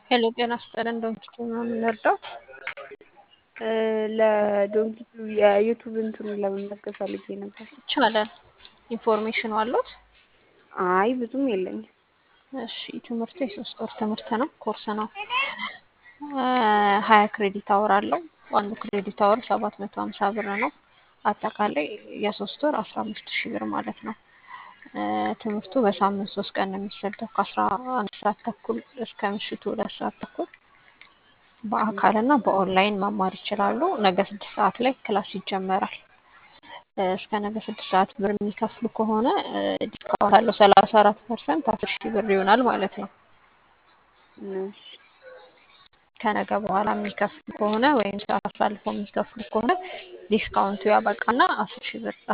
ሄሎ ጤና ይስጥልን ዶንኪቱ ነው የምንረዳው? ለዶንኪቱ የዩቱብ እንትኑን ለመመዝገብ ፈልጌ ነበር። ይቻላል። ኢንፎርሜሽኑ አሉት? አይ ብዙም የለኝም። እሺ ትምህርቱ የሶስት ወር ትምህርት ነው፣ ኮርስ ነው። ሀያ ክሬዲት አወር አለው። አንዱ ክሬዲት አወር ሰባት መቶ ሀምሳ ብር ነው። አጠቃላይ የሶስት ወር አስራ አምስት ሺህ ብር ማለት ነው። ትምህርቱ በሳምንት ሶስት ቀን ነው የሚሰጠው ከአስራ አንድ ሰዓት ተኩል እስከ ምሽቱ ሁለት ሰዓት ተኩል በአካል እና በኦንላይን መማር ይችላሉ። ነገ ስድስት ሰዓት ላይ ክላስ ይጀመራል። እስከ ነገ ስድስት ሰዓት ብር የሚከፍሉ ከሆነ ዲስካውንት አለው ሰላሳ አራት ፐርሰንት አስር ሺህ ብር ይሆናል ማለት ነው። እሺ ከነገ በኋላ የሚከፍሉ ከሆነ ወይም ሰዓት አሳልፈው የሚከፍሉ ከሆነ ዲስካውንቱ ያበቃና አስር ሺህ ብር